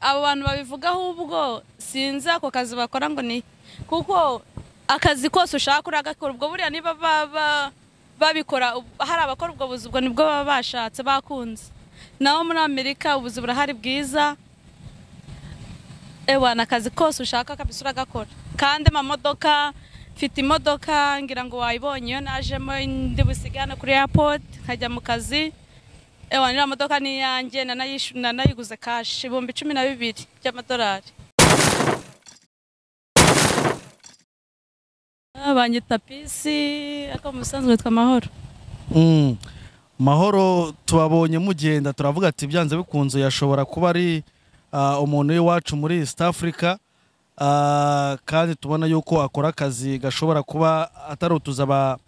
abo bantu babivuga ahubwo sinzi ako kazi bakora ngo ni kuko akazi kose ushaka uragakora ubwo buriya niba baba babikora hari abakora ubwo buzi ubwo nibwo baba bashatse bakunze naho muri amerika ubuzi burahari bwiza ewa ni akazi kose ushaka kabisa uragakora kandi amamodoka mfite imodoka ngira ngo wayibonye iyo najemo ndi busigane kuri airport nkajya mu kazi ewa niriya modoka ni iyanjye nanayishu- nanayiguze kashi ibihumbi cumi na bibiri by'amadolari Ah, banyita pisi ako mu busanzwe yitwa amahoro Mm. mahoro tubabonye mugenda turavuga ati byanze bikunze yashobora kuba ari ah, umuntu w'iwacu muri east africa Ah, kandi tubona yuko akora akazi gashobora kuba atari utuzi aba-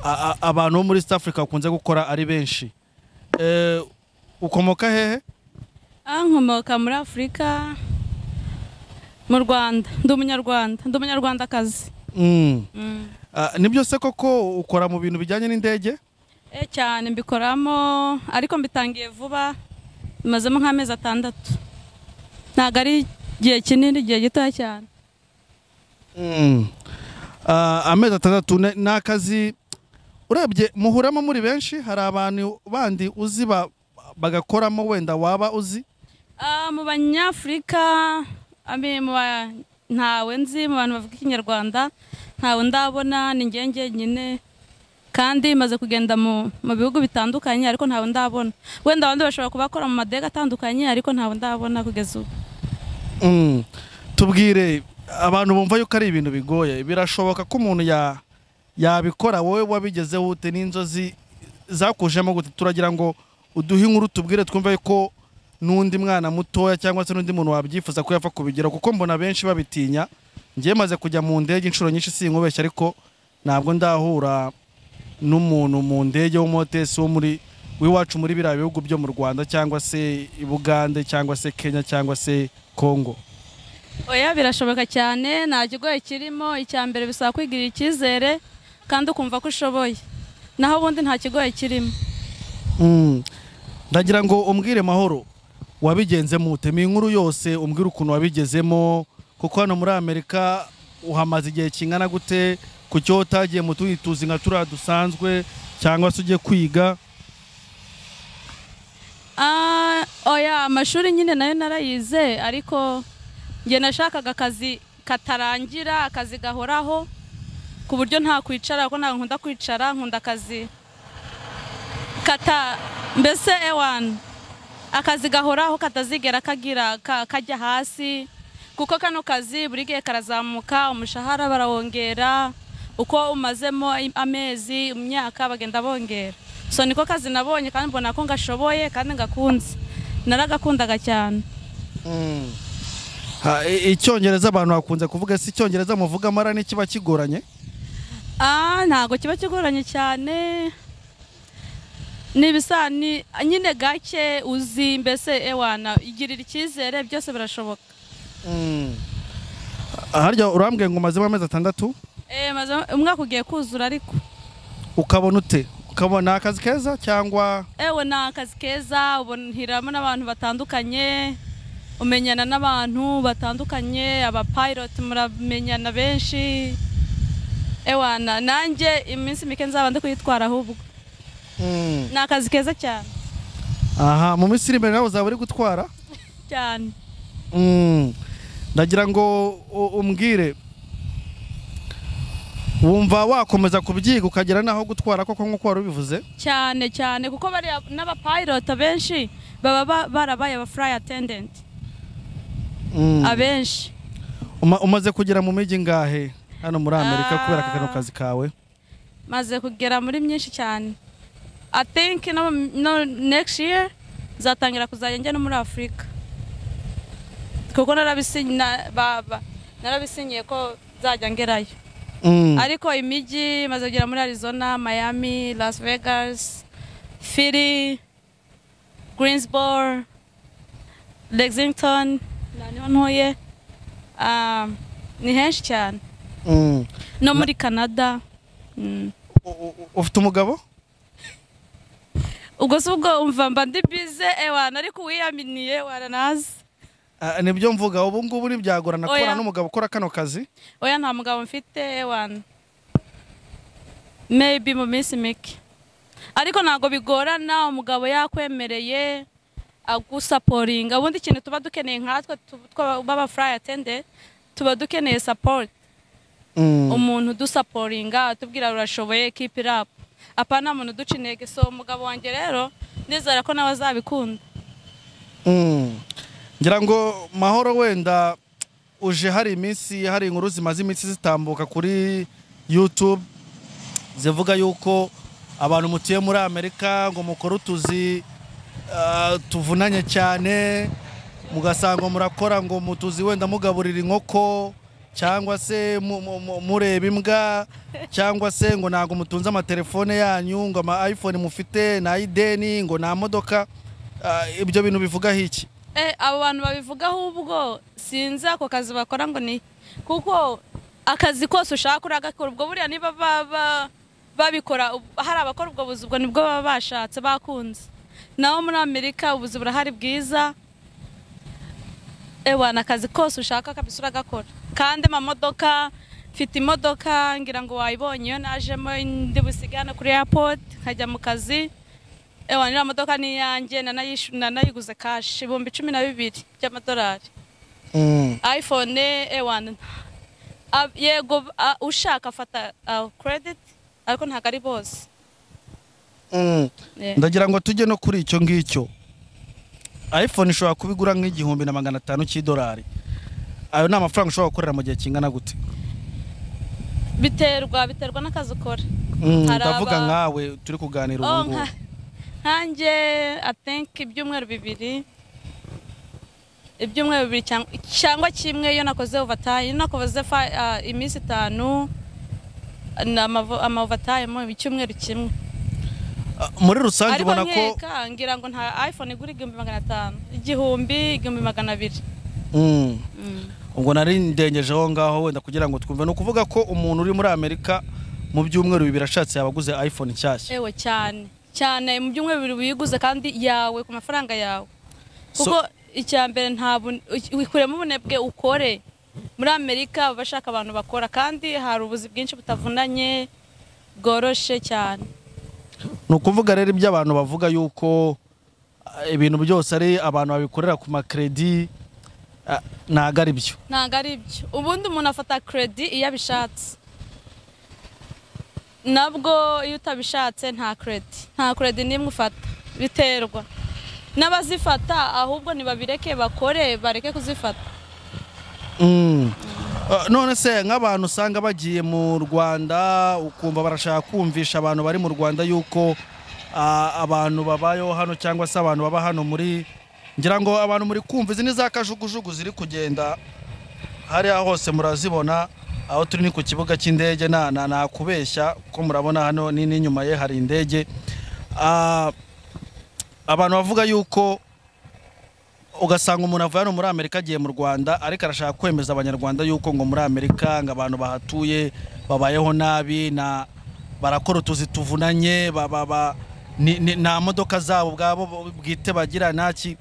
a- a- abantu bo muri east africa bakunze gukora ari benshi Eh, ukomoka hehe ankomoka muri afurika mu rwanda ndi umunyarwanda ndi umunyarwandakazi Mm. Mm. Ah, nibyo se koko ukora mu bintu bijyanye n'indege Eh, cyane mbikoramo ariko mbitangiye vuba bimazemo nk'amezi atandatu ntabwo ari igihe kinini igihe gitoya cyane Mm. Ah, amezi atandatu ne- ni akazi urebye muhuramo muri benshi hari abantu bandi uzi ba- bagakoramo wenda waba uzi Ah, mu banyafurika ami- mu ba- ntawe nzi mu bantu bavuga ikinyarwanda ntawe ndabona ni njye njyenyine kandi maze kugenda mu, mu bihugu bitandukanye ariko ntawe ndabona wenda abandi bashobora kubakora mu madega atandukanye ariko ntawe ndabona kugeza ubu Mm. tubwire abantu bumva yuko ari ibintu bigoye birashoboka ko umuntu ya- yabikora wowe wabigezeho ute n'inzozi zakujemo gute turagira ngo uduhe inkuru tubwire twumve ko n'undi mwana mutoya cyangwa se n'undi muntu wabyifuza ko yapfa kubigira kuko mbona benshi babitinya ngiye maze kujya mu ndege inshuro nyinshi sinkubeshya ariko ntabwo ndahura n'umuntu mu ndege w'umutesi wo muri w'iwacu muri biriya bihugu byo mu rwanda cyangwa se i bugande cyangwa se kenya cyangwa se kongo oya birashoboka cyane nta kigoye kirimo icya mbere bisaba kwigirira icyizere kandi ukumva ko ushoboye naho ubundi nta kigoye kirimo Mm. ndagira ngo umbwire mahoro wabigenzemo ute ni inkuru yose umbwire ukuntu wabigezemo kuko hano muri amerika uhamaze igihe kingana gute ku cyo utagiye mu tundi tuzi nka turiya dusanzwe cyangwa se ugiye kwiga Ah, oya amashuri nyine nayo narayize ariko njye nashakaga akazi katarangira akazi gahoraho ku buryo nta kwicara kuko ntabwo nkunda kwicara nkunda akazi kata mbese ewani akazi gahoraho katazigera kagira ka- kajya hasi kuko kano kazi buri gihe karazamuka umushahara barawongera uko umazemo i- amezi imyaka bagenda bongera so niko kazi nabonye kandi mbona ko ngashoboye kandi ngakunze naragakundaga cyane Ha, i- icyongereza abantu bakunze kuvuga si icyongereza muvuga mara n'ikiba kigoranye Ah, ntabwo kiba kigoranye cyane ni ibisa ni nyine gake uzi mbese ewana igirira icyizere byose birashoboka harya urambwiye ngo umazemo amezi atandatu Eh, maze umwaka ugiye kuzura ariko ukabona ute ukabona akazi keza cyangwa ewe ni akazi keza uboniramo n'abantu batandukanye umenyana n'abantu batandukanye abapiloti muramenyana benshi ewana nanjye iminsi mike nzaba ndi kuyitwara ahubwo ni akazi keza cyane aha mu minsi iri imbere nawe uzaba uri gutwara cyane Mm. ndagira ngo u- umbwire wumva wakomeza kubyiga ukagera n'aho gutwara koko nk'uko wari ubivuze cyane cyane kuko bariya n'abapilota benshi baba ba- barabaye aba fly attendant Mm. abenshi Uma- umaze kugera mu mijyi ngahe hano muri amerika Ah. kubera aka kano kazi kawe maze kugera muri myinshi cyane i think no, no next year nzatangira kuzajya njya no muri afurika kuko narabisinyi- na- ba- ba- narabisinyiye ko nzajya ngerayo Mm. ariko imijyi maze kugera muri arizona miami las vegas philly greensboro lexington na niho ntuye Ah, ni henshi cyane Mm. no muri canada Mm. U- u- ufite umugabo ubwo si ubwo umva mba ndi bize ewana ariko uwiyaminiye waranazi Ah, nibyo mvuga ubu ngubu ntibyagorana Oya. kubona n'umugabo ukora kano kazi oya nta mugabo mfite ewana meyibi mu minsi mike ariko ntabwo bigorana umugabo yakwemereye agusaporinga ubundi ikintu tuba dukeneye nkatwe tu- twaba- b'abafurayi atende tuba dukeneye sapoti Mm. umuntu udusaporinga atubwira urashoboye kipi rapu apa nta muntu uduca intege so umugabo wanjye rero ndizera ko nawe azabikunda Mm. ngira ngo mahoro wenda uje hari iminsi hari inkuru zimaze iminsi zitambuka kuri youtube zivuga yuko abantu mutuye muri amerika ngo mukore utuzi ah, tuvunanye cyane mugasanga murakora ngo mutuzi wenda mugaburira inkoko cyangwa se mu- mu- mu- mureba imbwa cyangwa se ngo ntabwo mutunze amatelefone yanyu ngo ama iphone mufite nta ideni ngo nta modoka Ah, ibyo bintu bivugaho iki Eh, abo bantu babivugaho ubwo sinzi ako kazi bakora ngo ni kuko akazi kose ushaka uragakora ubwo buriya niba ba- ba- babikora ub- hari abakora ubwo buzi ubwo nibwo baba bashatse bakunze naho muri amerika ubuzi burahari bwiza ewana akazi kose ushaka kabisa uragakora kandi amamodoka mfite imodoka ngira ngo wayibonye iyo najemo ndi busigane kuri airport nkajya mu kazi ewa iriya modoka ni iyanjye nanayishu- nanayiguze kashi ibihumbi cumi na bibiri by'amadolari iphone ewa a- yego a- ushaka afata kerediti ariko ntabwo ari bose Yeah. ndagira ngo tujye no kuri icyo ngicyo iphone ishobora kubigura nk'igihumbi na magana atanu cy'idolari ayo ni amafaranga ushobora gukorera mu gihe kingana gute biterwa biterwa n'akazi ukora Mm, Hari ndavuga aba- nkawe turi kuganira ubu Oh, ngubu nka- nkanjye atenki ibyumweru bibiri ibyumweru bibiri cyangwa- cyangwa kimwe iyo nakoze ovatayi iyo nakoze fa- ah, iminsi itanu na amavo- ama ovatayi mu icyumweru kimwe Ah, muri rusange ariko ubona ko nkeka ngira ngo nta iphone igura igihumbi magana atanu igihumbi igihumbi magana abiri Mm. ubwo nari ndengeje aho ngaho wenda kugira ngo twumve ni ukuvuga ko umuntu uri muri amerika mu byumweru bibiri ashatse yaba aguze iphone nshyashya ewe cyane cyane mu byumweru bibiri wiguze kandi yawe ku mafaranga yawe So- kuko icya mbere nta bun- wikuremo ubunebwe ukore muri amerika baba bashaka abantu bakora kandi hari ubuzi bwinshi butavunanye bworoshe cyane ni ukuvuga rero ibyo abantu bavuga yuko ah, ibintu byose ari abantu babikorera ku makredi ah, ntago ari byo ntabwo ari byo ubundi umuntu afata kredi iyo abishatse nabwo iyo utabishatse nta kredi nta kredi n'imwe ufata biterwa n'abazifata ahubwo ntibabireke bakore bareke kuzifata Mm. Uh, none se nk'abantu usanga bagiye mu rwanda ukumva barashaka kumvisha abantu bari mu rwanda yuko ah, abantu babayeho hano cyangwa se abantu baba hano muri ngira ngo abantu muri kumva izi ni za kajugujugu ziri kugenda hariya hose murazibona aho turi ni ku kibuga cy'indege nta na, na kubeshya ko murabona hano ni n'inyuma ye hari indege Ah, abantu bavuga yuko ugasanga umuntu avuye hano muri amerika agiye mu rwanda ariko arashaka kwemeza abanyarwanda yuko ngo muri amerika ngo abantu bahatuye babayeho nabi na barakora utuzi tuvunanye ba- ba- ba- ni- ni- nta modoka zabo ubwabo bwite bagira naki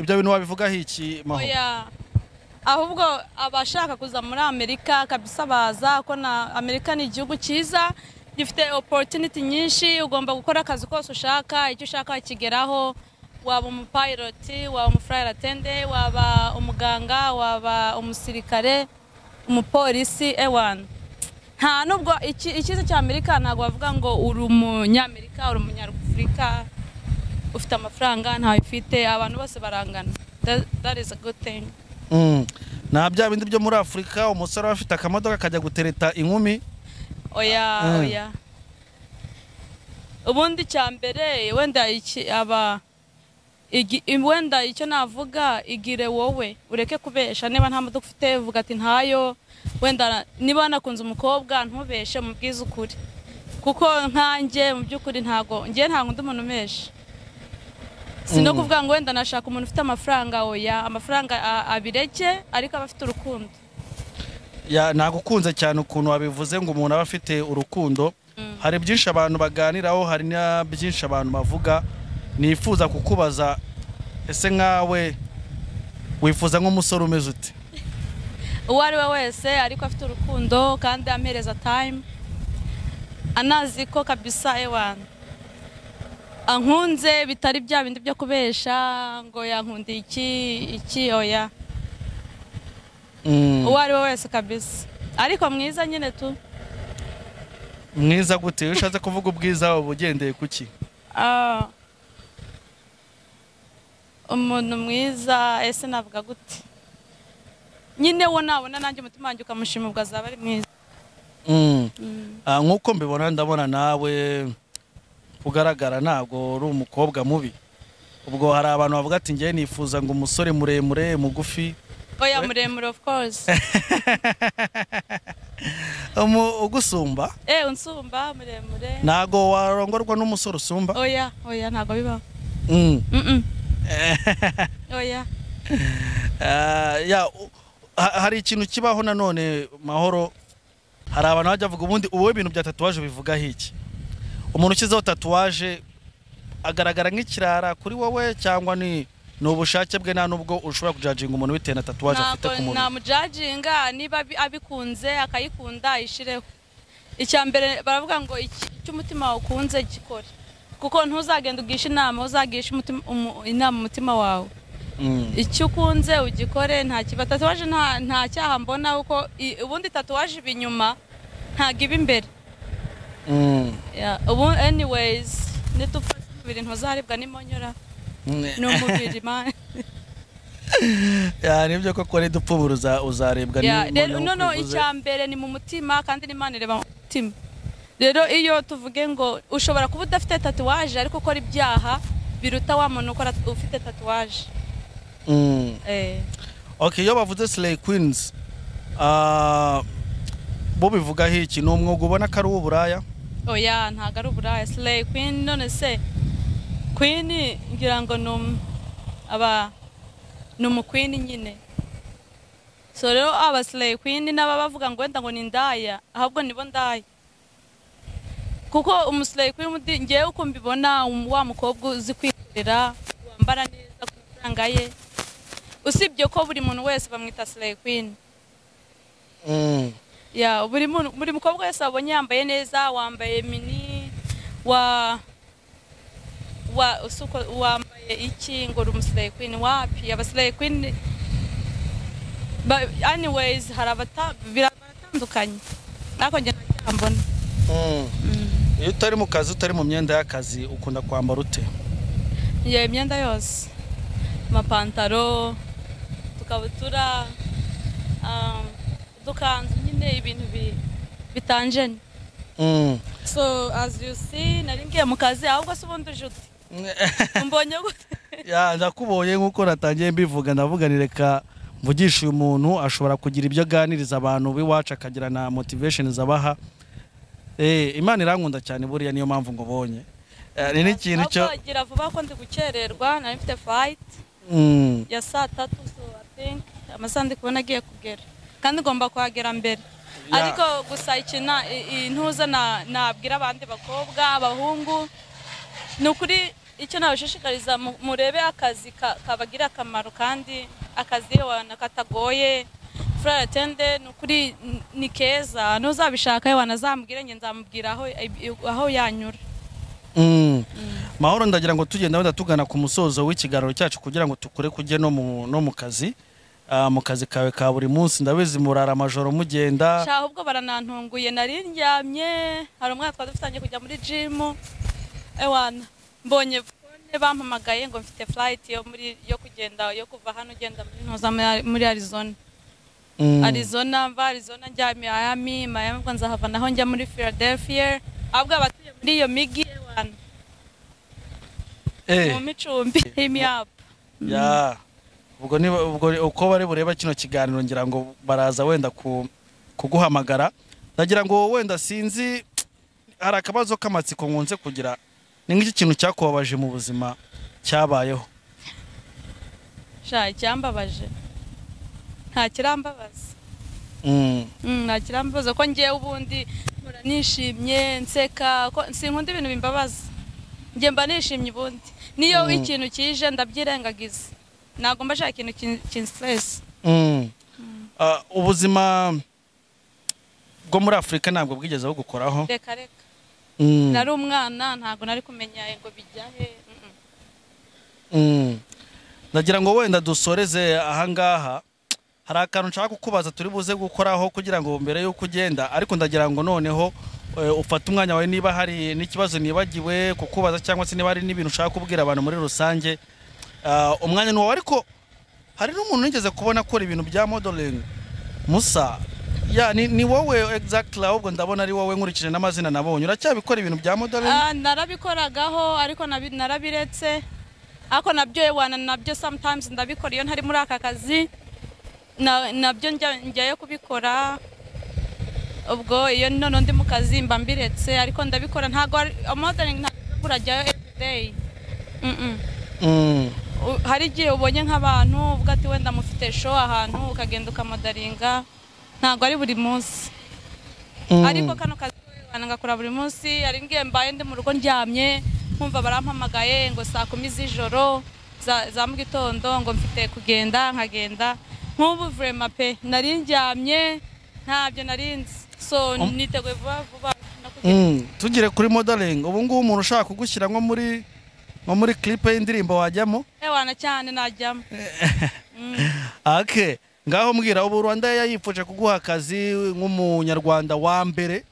ibyo bintu wabivugaho iki mahoro oya ahubwo abashaka kuza muri amerika kabisa baza ko na amerika ni igihugu cyiza gifite oporutiniti nyinshi ugomba gukora akazi kose ushaka icyo ushaka wakigeraho waba umupayiroti waba umufurayira atende waba umuganga waba umusirikare umupolisi ewani nta nubwo iki- icyiza cya amerika ntabwo bavuga ngo uri umunyamerika uri umunyafurika ufite amafaranga ntawe ufite abantu bose barangana That- that is a good thing Mm. nta bya bindi byo muri afurika umusore aba afite akamodoka kajya gutereta inkumi oya Mm. oya ubundi cya mbere wenda iki aba igi- i- wenda icyo navuga igire wowe ureke kubesha niba nta modoka ufite vuga ati ntayo wenda na- niba wanakunze umukobwa ntubeshe mubwize ukuri kuko nkanjye mu by'ukuri ntago ngewe ntabwo undi muntu umesha si no Mm. kuvuga ngo wenda nashaka umuntu ufite amafaranga oya amafaranga a- abireke ariko aba afite urukundo Ya- nagukunze cyane ukuntu wabivuze ngo umuntu aba afite urukundo Mm. hari byinshi abantu baganiraho hari na byinshi abantu bavuga nifuza kukubaza ese nkawe wifuza nk'umusore umeze ute uwo ari we wese ariko afite urukundo kandi amereza time anazi ko kabisa ewana ankunze bitari bya bindi byo kubesha ngo yankundiye iki iki oya Mm, uwo ari we wese kabisa ariko mwiza nyine tu mwiza gute iyo ushatse kuvuga ubwiza wawe uba ugendeye ku ki Ah. umuntu mwiza ese navuga gute nyine wo nabona nanjye umutima wanjye ukamushima ubwo azaba ari mwiza Mm. Ah, nk'uko mbibona ndabona nawe ugaragara ntabwo uri umukobwa mubi ubwo hari abantu bavuga ati njyewe nifuza ngo umusore muremure mugufi oya muremure of course Umu- ugusumba Eh, unsumba muremure. ntabwo warongorwa n'umusore usumba Oya, oya ntabwo bibaho. Mm. Mm Oya. Ah, ya, u- ha- hari ikintu kibaho nanone mahoro hari abantu bajya bavuga ubundi ubu ibintu bya tatuwaje bivugaho iki umuntu ushyizeho tatuwaje agaragara nk'ikirara kuri wowe cyangwa ni ni ubushake bwe nta nubwo ushobora kujajinga umuntu bitewe na tatuwaje afite ku Ntabwo mubiri namujajinga niba abi- abikunze akayikunda ayishireho. Icya mbere baravuga ngo iki- icyo umutima wawe ukunze gikore. Kuko ntuzagenda ugisha inama, uzagisha umutima umu- inama umutima wawe. Mm. Icyo ukunze ugikore nta kiba tatuwaje nta nta cyaha mbona kuko i- ubundi tatuwaje iba inyuma ntabwo iba imbere. Mm. Yeah, ubu anyways nitupfa ibiri ntuzaharibwa n'imonyora ni umubiri mani Ya, nibyo koko nidupfubura uza- uzarebwa Yeah, rero n'umuntu noneho uvuze. icya mbere ni mu mutima kandi n'imana ireba mu mutima rero iyo tuvuge ngo ushobora kuba udafite tatuwaje ariko ukora ibyaha biruta wa muntu ukora ufite tatuwaje Mm. Eh, Okay, iyo bavuze Slay Queens ah, bo bivugaho iki ni umwuga ubona ko ari uw'uburaya oya ntabwo ari uburaya slay queen none se queen ngira ngo ni um- aba ni umuqueen nyine so rero aba slay queen n'aba bavuga ngo wenda ngo ni ndaya ahubwo nibo ndaya kuko umuslay queen undi- ngewe uko mbibona um- wa mukobwa uzi kwikorera wambara neza ku mafaranga ye usibye ko buri muntu wese bamwita slay queen Mm. ya buri muntu- buri mukobwa wese wabonye yambaye neza wambaye mini wa wa usuko wambaye iki ngo uri umusirayi queen wapi abasirayi queen ba- anyways hari abata bira- baratandukanye ariko njye nta cyaha mbona Mm. iyo utari mu kazi utari mu myenda y'akazi ukunda kwambara ute njye imyenda yose amapantaro utukabutura um, udukanzu nyine ibintu bi- bitanjeni Mm. So as you see nari ngiye mu kazi ahubwo se ubundi uje ute mbonye gute Ya, ndakubonye nk'uko natangiye mbivuga ndavuga ni reka mvugisha uyu muntu ashobora kugira ibyo aganiriza abantu b'iwacu akagira na motivation abaha Eh, imana irankunda cyane buriya niyo mpamvu ngo bonye Eh, ni n'ikintu cyo Ahubwo gira vuba ko ndi gukererwa nari mfite fight Mm. ya saa tatu so I think amasaha ndi kubona agiye kugera kandi ngomba kuhagera mbere Ya. ariko gusa ikina intuza na- nabwira abandi bakobwa abahungu ni ukuri icyo nabashishikariza mu- murebe akazi ka- kabagira akamaro kandi akazi wana katagoye furari atende ni ukuri n- ni keza n'uzabishaka yewe wanazamubwire njye nzamubwira aho aho yanyura Mm. mahoro ndagira ngo tugenda wenda tugana ku musozo w'ikiganiro cyacu kugira ngo tukure kujye no mu, no mu kazi Ah, mu kazi kawe ka buri munsi ndabizi murara amajoro mugenda Sha ahubwo baranantunguye nari ndyamye hari umwana twari dufitanye kujya muri jimu ewana mbonye fone bampamagaye ngo mfite furayiti yo muri yo kugenda yo kuva hano ugenda muri ntuza muri- muri arizona Mm. arizona mva arizona njya miami miami ubwo nzahava naho njya muri philadelphia ahubwo abatuye muri iyo migi ewana Eh, mu micumbi himi yapu ya. ubwo niba ubwo uko bari bureba kino kiganiro ngira ngo baraza wenda ku, kuguhamagara ndagira ngo wenda sinzi hari akabazo k'amatsiko nkunze kugira ni nk'iki kintu cyakubabaje mu buzima cyabayeho sha icyambabaje nta kirambabaza Mm. Mm, nta kirambabaza ko ngewe ubundi mpora nishimye nseka ko sinkunda ibintu bimbabaza njye mba nishimye ubundi niyo ikintu kije ndabyirengagiza ntabwo mba nshaka ikintu kinsiteresi Mm. Ah, ubuzima bwo muri afurika ntabwo bwigeze bugukoraho reka reka Mm. nari umwana ntabwo nari kumenya ngo bijya he mm, mm. Mm. ndagira ngo wenda dusoreze ahangaha hari akantu nshaka kukubaza turi buze gukoraho kugira ngo mbere y'uko ugenda ariko ndagira ngo noneho eh, ufate umwanya wawe niba hari n'ikibazo nibagiwe kukubaza cyangwa se niba hari n'ibintu ushaka kubwira abantu muri rusange Ah, umwanya ni wawe ariko hari n'umuntu nigeze kubona akora ibintu bya modeling musa ya ni, ni wowe exactly ahubwo ndabona ari wowe nkurikije n'amazina nabonye uracyabikora ibintu bya modeling Ah, narabikoragaho ariko nabi- narabiretse ariko nabyo ewana nabyo sometimes ndabikora iyo ntari muri aka kazi na- nabyo njya- njyayo kubikora ubwo iyo noneho ndi mu kazi mba mbiretse ariko ndabikora ntabwo ari- modeling ntabwo urajyayo everyday Mm, mm. mm. U- hari igihe ubonye nk'abantu uvuga ati wenda mufite show ahantu ukagenda ukamodaringa ntabwo ari buri munsi Mm. ariko kano kazi k'ubana ngakora buri munsi hari ngiye mbaye ndi mu rugo ndyamye nkumva barampamagaye ngo saa kumi z'ijoro za, za mu gitondo ngo mfite kugenda nkagenda nk'ubu vrema pe nari ndyamye ntabyo nari nzi so niteguye vuba vuba no kugenda Mm, tugire kuri modeling ubu ngubu umuntu ushaka kugushyira nko muri nko muri clip y'indirimbo wajyamo ewana cyane najyamo ake ngaho mbwira ubu rwanda yayifuje kuguha akazi nk'umunyarwanda wa mbere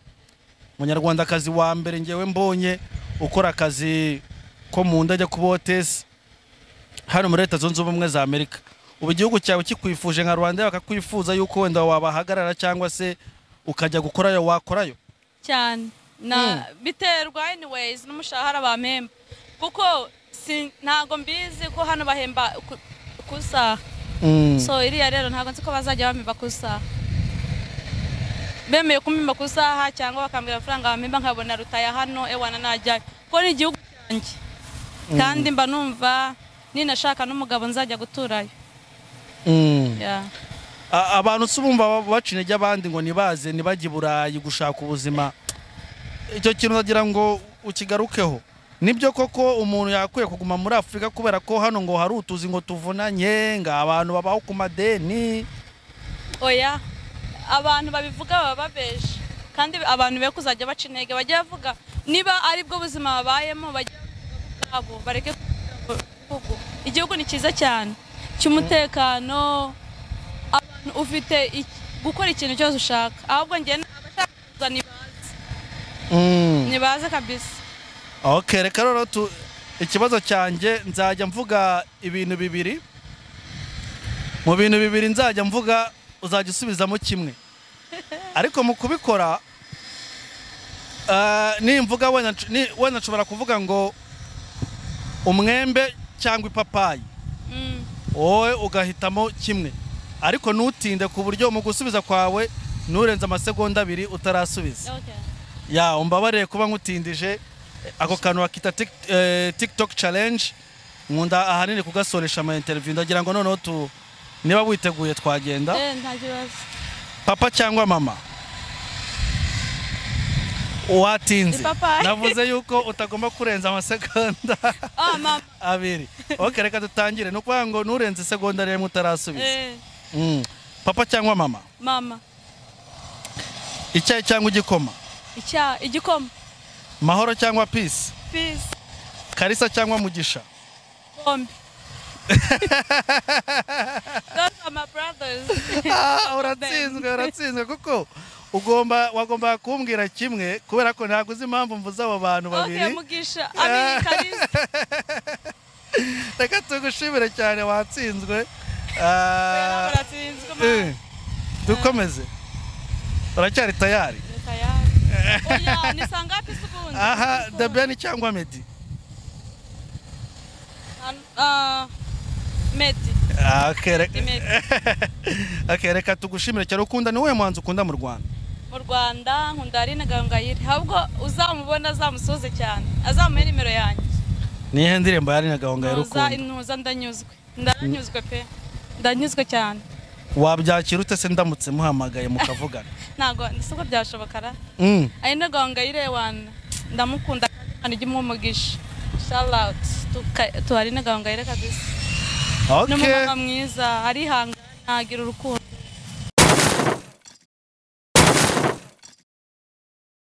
umunyarwandakazi wa mbere ngewe mbonye ukora akazi ko mu ndege ku botesi hano muri leta zunze ubumwe za amerika ubu igihugu cyawe kikwifuje nka rwanda bakakwifuza yuko wenda wabahagarara cyangwa se ukajya gukorayo wakorayo cyane na biterwa anyways n'umushahara bampemba kuko si ntago mbizi ko hano bahemba ku- ku saha Mm. so iriya rero ntago nzi ko bazajya bamemba ku saha bemeye kumemba ku saha cyangwa bakambwira amafaranga bamemba nkabona rutaya hano ewana najyayo kuko ni igihugu cyanjye kandi mba numva ninashaka n'umugabo nzajya guturayo Mm. Yeah. A- abantu si ubumva baca intege abandi ngo nibaze ntibajye i burayi gushaka ubuzima icyo kintu ndagira ngo ukigarukeho nibyo koko umuntu yakwiye kuguma muri afurika kubera ko hano ngo hari utuzi ngo tuvunanye ngo abantu babaho ku madeni oya abantu babivuga baba babeje kandi abantu be kuzajya baca intege bajya bavuga niba ari bwo buzima babayemo bajya bavuga ubwabo bareke kuvuga igihugu igihugu ni cyiza cyane cy'umutekano abantu ufite iki- gukora ikintu cyose ushaka ahubwo njye abashaka kuza nibaze nibaze kabisa ok reka rero tu- ikibazo cyanjye nzajya mvuga ibintu bibiri mu bintu bibiri nzajya mvuga uzajya usubizamo kimwe ariko mu kubikora ah, nimvuga wenda nsh- ni- wenda nshobora kuvuga ngo umwembe cyangwa ipapayi Mm. wowe ugahitamo kimwe ariko ntutinde ku buryo mu gusubiza kwawe nturenze amasegonda abiri utarasubiza Okay. ya umbabarire kuba nkutindije ako kantu bakita tik- eh, tiktok challenge nkunda ahanini kugasoresha ama interview ndagira ngo noneho tu niba witeguye twagenda Eh, nta kibazo papa cyangwa mama watinze Ipapayi. navuze yuko utagomba kurenza amasegonda Ah, mama abiri ok reka dutangire ni ukuvuga ngo nturenze isegonda rimwe utarasubiza Eh, Mm. papa cyangwa mama mama icyayi cyangwa igikoma icya igikoma mahoro cyangwa peace peace karisa cyangwa mugisha bombi those are my brothers Ah, uratsinzwe uratsinzwe kuko ugomba wagombaga kumbwira kimwe kubera ko ntabwo uzi impamvu mvuze abo bantu okay babiri mugisha i mean kalisa reka tugushimire cyane watsinzwe Ah, baratsinzwe eh, dukomeze uracyari tayari tayari oya ni saa ngapi se ubundi aha debeni cyangwa medi Ah, medi Ah, okay, re- Ni Medi. okay, reka tugushimire cyane ukunda ni wowe muhanzi ukunda mu rwanda mu rwanda nkunda aline gahongayire ahubwo uzamubona azamusoze cyane azamuhe nimero yanjye nihe ndirimbo yari nagahongayira ntuza ukunda intuza ndanyuzwe ndaranyuzwe pe ndanyuzwe cyane wabyakira ute se ndamutse muhamagaye mukavugana ntabwo siko byashoboka ra Mm. aline gahongayire wana ndamukunda kandi imana ijya umuha umugisha shout out to Ka- to aline gahongayire kabisa n'umumama mwiza arihangana agira urukundo